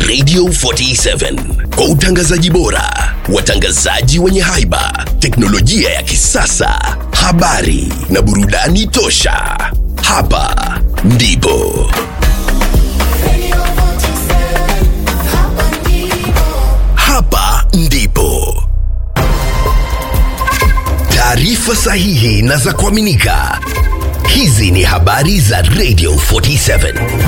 Radio 47 kwa utangazaji bora, watangazaji wenye haiba, teknolojia ya kisasa, habari na burudani tosha. Hapa ndipo hapa ndipo taarifa sahihi na za kuaminika. Hizi ni habari za Radio 47.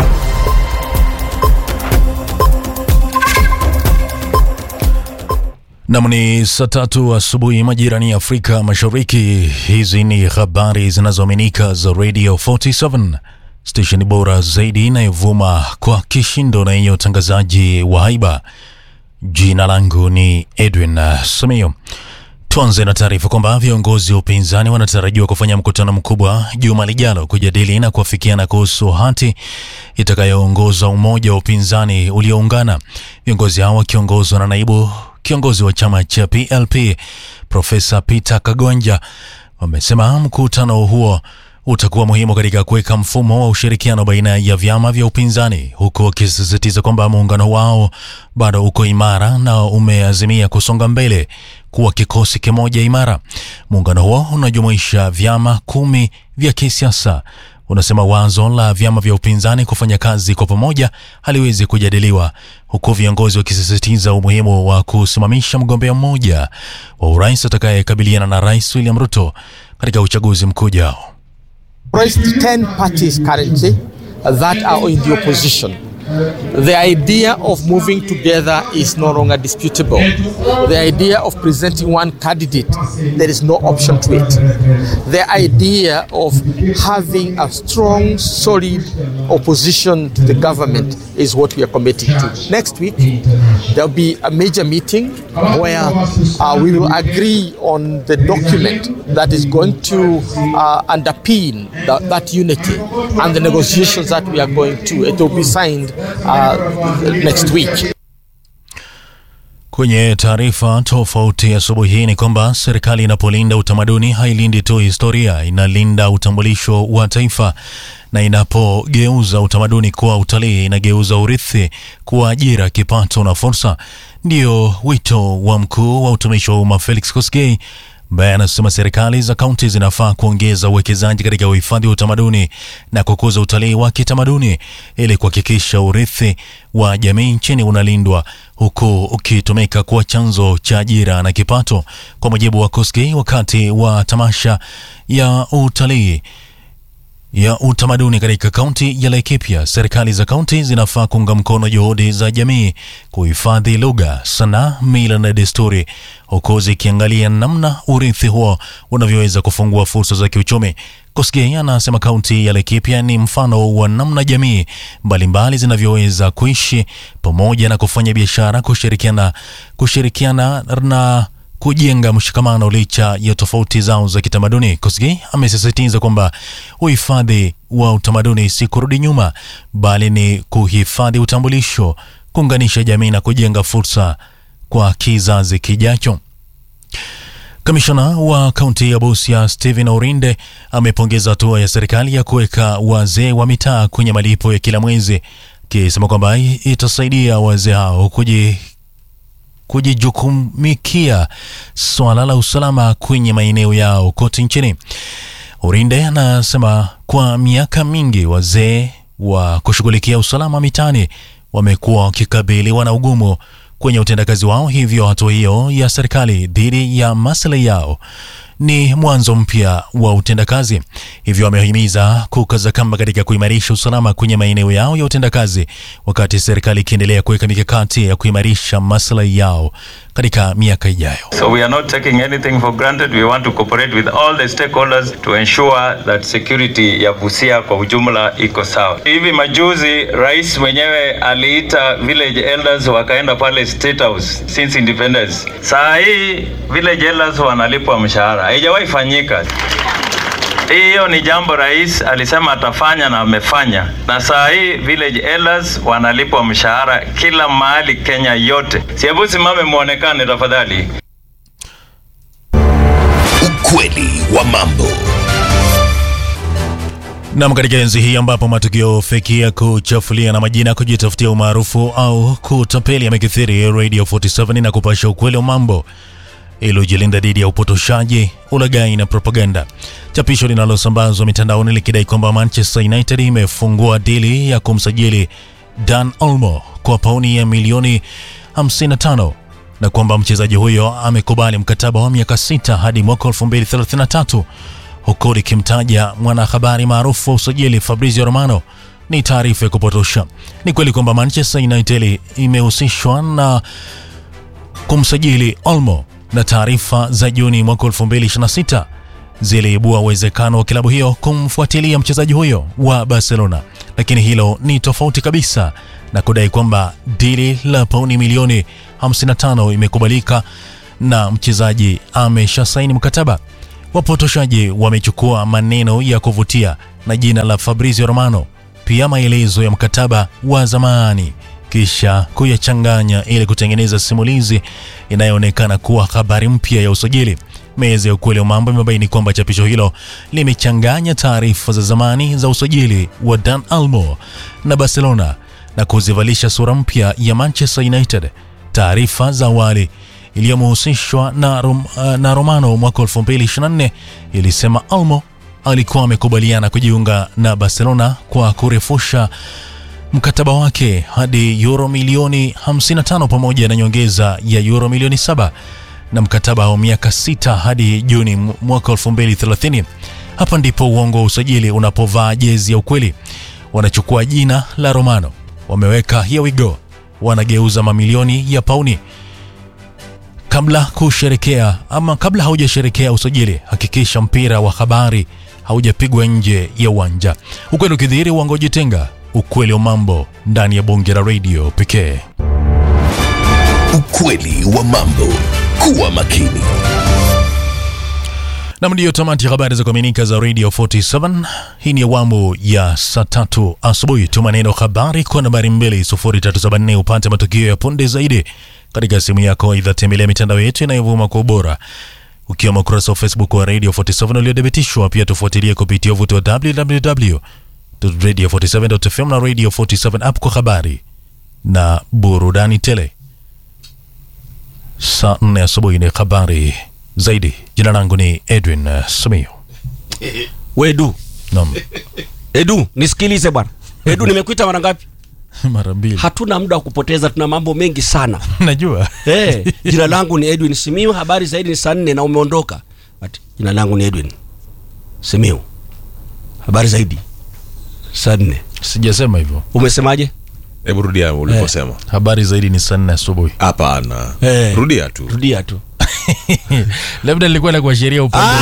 Nam ni saa tatu asubuhi majirani ya Afrika Mashariki. Hizi ni habari zinazoaminika za Radio 47, stesheni bora zaidi inayovuma kwa kishindo na yenye utangazaji wa haiba. Jina langu ni Edwin Samio. Tuanze na taarifa kwamba viongozi wa upinzani wanatarajiwa kufanya mkutano mkubwa juma lijalo kujadili na kuafikiana kuhusu hati itakayoongoza umoja wa upinzani ulioungana. Viongozi hao wakiongozwa na naibu kiongozi wa chama cha PLP Profesa Peter Kagonja wamesema mkutano huo utakuwa muhimu katika kuweka mfumo wa ushirikiano baina ya vyama vya upinzani, huku wakisisitiza kwamba muungano wao bado uko imara na umeazimia kusonga mbele kuwa kikosi kimoja imara. Muungano huo unajumuisha vyama kumi vya kisiasa unasema wazo la vyama vya upinzani kufanya kazi kwa pamoja haliwezi kujadiliwa, huku viongozi wakisisitiza umuhimu wa kusimamisha mgombea mmoja wa urais atakayekabiliana na Rais William Ruto katika uchaguzi mkuu ujao. raised 10 parties currently that are in the opposition. The idea of moving together is no longer disputable. The idea of presenting one candidate, there is no option to it. The idea of having a strong, solid opposition to the government is what we are committing to. Next week, there will be a major meeting where uh, we will agree on the document that is going to uh, underpin that, that unity and the negotiations that we are going to. It will be signed uh, next week. Kwenye taarifa tofauti asubuhi hii ni kwamba serikali inapolinda utamaduni hailindi tu historia, inalinda utambulisho wa taifa, na inapogeuza utamaduni kuwa utalii, inageuza urithi kuwa ajira, kipato na fursa. Ndio wito wa mkuu wa utumishi wa umma Felix Kosgei ambaye anasema serikali za kaunti zinafaa kuongeza uwekezaji katika uhifadhi wa utamaduni na kukuza utalii wa kitamaduni ili kuhakikisha urithi wa jamii nchini unalindwa huku ukitumika kuwa chanzo cha ajira na kipato. Kwa mujibu wa Koski, wakati wa tamasha ya utalii ya utamaduni katika kaunti ya Laikipia, serikali za kaunti zinafaa kuunga mkono juhudi za jamii kuhifadhi lugha, sanaa, mila na desturi, huku zikiangalia namna urithi huo unavyoweza kufungua fursa za kiuchumi. Kosgei anasema kaunti ya Laikipia ni mfano wa namna jamii mbalimbali zinavyoweza kuishi pamoja na kufanya biashara, kushirikiana, kushirikiana na kujenga mshikamano licha ya tofauti zao za kitamaduni. Kosgei amesisitiza kwamba uhifadhi wa utamaduni si kurudi nyuma, bali ni kuhifadhi utambulisho, kuunganisha jamii na kujenga fursa kwa kizazi kijacho. Kamishona wa kaunti ya Busia Stephen Orinde amepongeza hatua ya serikali ya kuweka wazee wa mitaa kwenye malipo ya kila mwezi, akisema kwamba itasaidia wazee hao kuji kujijukumikia swala la usalama kwenye maeneo yao kote nchini. Urinde anasema kwa miaka mingi wazee wa kushughulikia usalama mitaani wamekuwa wakikabiliwa na ugumu kwenye utendakazi wao, hivyo hatua hiyo ya serikali dhidi ya maslahi yao ni mwanzo mpya wa utendakazi. Hivyo wamehimiza kukaza kamba katika kuimarisha usalama kwenye maeneo yao ya utendakazi, wakati serikali ikiendelea kuweka mikakati ya kuimarisha maslahi yao katika miaka ijayo. So we are not taking anything for granted. We want to cooperate with all the stakeholders to ensure that security ya Busia kwa ujumla iko sawa. Hivi majuzi rais mwenyewe aliita village elders wakaenda pale State House since independence. Saa hii village elders wanalipwa mshahara, haijawahi fanyika. Hiyo ni jambo rais alisema atafanya na amefanya, na saa hii village elders wanalipwa mshahara kila mahali Kenya yote. Si hebu simame muonekane tafadhali. Ukweli wa mambo. Nam, katika enzi hii ambapo matukio feki ya kuchafulia na majina ya kujitafutia umaarufu au kutapeli yamekithiri, Radio 47 na kupasha ukweli wa mambo ili ujilinda dhidi ya upotoshaji, ulaghai na propaganda. Chapisho linalosambazwa mitandaoni likidai kwamba Manchester United imefungua dili ya kumsajili Dan Olmo kwa pauni ya milioni 55 na kwamba mchezaji huyo amekubali mkataba wa miaka sita hadi mwaka 2033 huku likimtaja mwanahabari maarufu wa usajili Fabrizio Romano ni taarifa ya kupotosha. Ni kweli kwamba Manchester United imehusishwa na kumsajili Olmo na taarifa za Juni mwaka 2026 ziliibua uwezekano wa klabu hiyo kumfuatilia mchezaji huyo wa Barcelona, lakini hilo ni tofauti kabisa na kudai kwamba dili la pauni milioni 55 imekubalika na mchezaji ameshasaini mkataba. Wapotoshaji wamechukua maneno ya kuvutia na jina la Fabrizio Romano, pia maelezo ya mkataba wa zamani, kisha kuyachanganya ili kutengeneza simulizi inayoonekana kuwa habari mpya ya usajili. Meza ya ukweli wa mambo imebaini kwamba chapisho hilo limechanganya taarifa za zamani za usajili wa Dan Olmo na Barcelona na kuzivalisha sura mpya ya Manchester United. Taarifa za awali iliyomhusishwa na, Rom, na Romano mwaka 2024 ilisema Olmo alikuwa amekubaliana kujiunga na Barcelona kwa kurefusha mkataba wake hadi euro milioni 55 pamoja na nyongeza ya euro milioni 7 na mkataba wa miaka sita hadi Juni mwaka 2030. Hapa ndipo uongo wa usajili unapovaa jezi ya ukweli. Wanachukua jina la Romano, wameweka here we go, wanageuza mamilioni ya pauni kabla kusherekea ama kabla haujasherekea usajili, hakikisha mpira wa habari haujapigwa nje ya uwanja. Ukweli ukidhihiri, uongo jitenga. Ukweli wa mambo ndani ya bonge la radio pekee. Ukweli wa mambo. Kuwa makini. Nam, ndiyo tamati ya habari za kuaminika za Radio 47. Hii ni awamu ya saa tatu asubuhi. Tuma neno habari kwa nambari 2374 upate matukio ya punde zaidi katika simu yako. Aidha, tembelea mitandao yetu inayovuma kwa ubora ukiwemo ukurasa wa Facebook wa Radio 47 uliothibitishwa. Pia tufuatilie kupitia uvuti wa www.radio47.fm na Radio 47 app kwa habari na burudani tele. Saa 4 asubuhi ni habari zaidi. Jina langu ni Edwin uh, Simiyu. Wedu, Naam, Edu, nisikilize bwana. Edu, nimekuita mara ngapi? mara mbili Hatuna muda wa kupoteza, tuna mambo mengi sana. najua Hey, jina langu ni Edwin Simiu, habari zaidi ni saa nne na umeondoka. Ati, jina langu ni Edwin Simiu, habari zaidi saa nne. sijasema hivyo. Umesemaje? hebu rudia ulivyosema Habari zaidi ni saa nne asubuhi. hapana Eh. rudia tu Rudia tu. Labda nilikuwa na kuashiria upande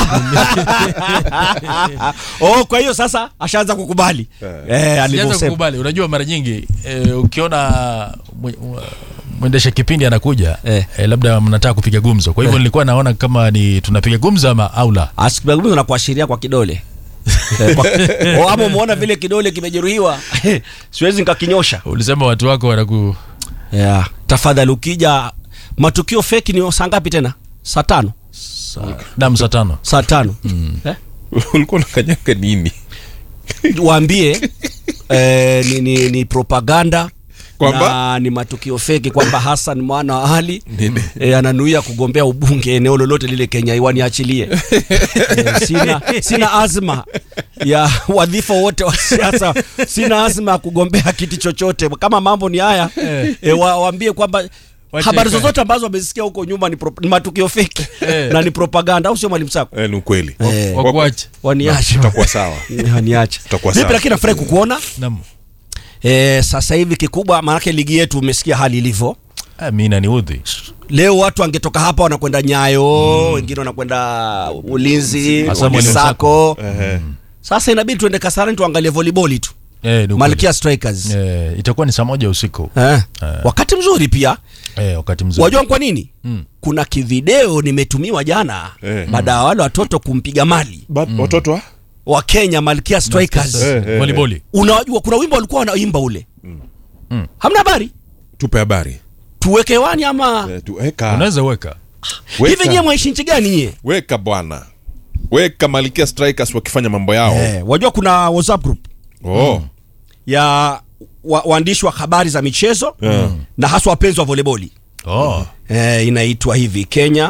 oh, kwa hiyo sasa ashaanza kukubali eh, Sijaanza alivyosema. kukubali. Unajua, mara nyingi eh, ukiona mwe- mwendesha kipindi anakuja Eh. eh, labda mnataka kupiga gumzo, kwa hivyo nilikuwa naona kama ni tunapiga gumzo ama aula. Asikuzungumza na kuashiria kwa kidole Eh, kwa- oh, ama umeona vile kidole kimejeruhiwa siwezi nikakinyosha Ulisema watu wako wanaku yeah. Tafadhali ukija matukio feki ni saa ngapi tena? Saa tano, nam saa tano saa tano eh? ulikuwa unakanyanga nini Waambie eh, ni, ni, ni propaganda Kwamba? na ni matukio feki kwamba Hassan mwana wa Ali Nini? eh, ananuia kugombea ubunge eneo lolote lile Kenya, waniachilie eh, sina, sina azma ya wadhifa wote wa siasa, sina azma ya kugombea kiti chochote. Kama mambo ni haya eh, wa, waambie kwamba Wache habari ikae. zozote ambazo wamezisikia huko nyuma ni, pro, ni matukio feki Eh. na ni propaganda, au sio mwalimu Sako? Eh, ni ukweli Eh. wakuache. Waniache, tutakuwa sawa waniache. Tutakuwa Vipi, sawa. lakini nafurahi kukuona Nam eh, sasa hivi kikubwa, maanake ligi yetu umesikia hali ilivyo. Ah, mi naniudhi Leo watu wangetoka hapa wanakwenda Nyayo, wengine wanakwenda Ulinzi, Hasa Mwalimu Sako. Ehe. Sasa inabidi tuende Kasarani tuangalie volleyball tu, eh, ni ukweli. Malkia Strikers eh, itakuwa ni saa moja usiku eh. Wakati mzuri pia. eh, wakati mzuri Wajua kwa nini? Mm. Kuna kivideo nimetumiwa jana Eh. baada ya wale watoto kumpiga mali Ba- watoto wa wa Kenya Malkia Strikers. Eh, eh, voliboli Unajua kuna wimbo walikuwa wanaimba ule, hamna habari, tupe habari tuweke hewani ama Eh, tu- weka unaweza weka hivi? weka Nyie mwaishi nchi gani nyie? weka bwana weka Malkia Strikers wakifanya mambo yao eh, wajua kuna whatsapp group oh. ya wa, waandishi wa habari za michezo Yeah. na haswa wapenzi wa voleboli oh. eh, inaitwa hivi kenya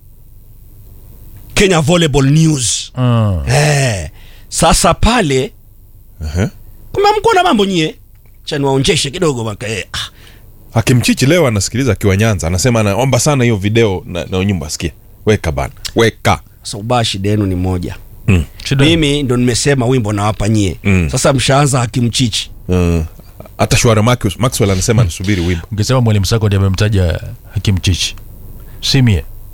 kenya volleyball news mm. eh, sasa pale uh-huh. kumamkuwa na mambo nyie chaniwaonjeshe kidogo maka eh, ah, Hakimchichi leo anasikiliza akiwa Nyanza, anasema anaomba sana hiyo video na, na nyumba asikie. Weka bana, weka sasa ubaya shida yenu ni moja mm. Shida- mimi ndo nimesema wimbo nawapa nyie Mm. sasa mshaanza hakimchichi uh, hata Shwara Maxwell, Maxwell anasema nisubiri wimbo ukisema mwalimu sako ndi amemtaja hakim chichi simie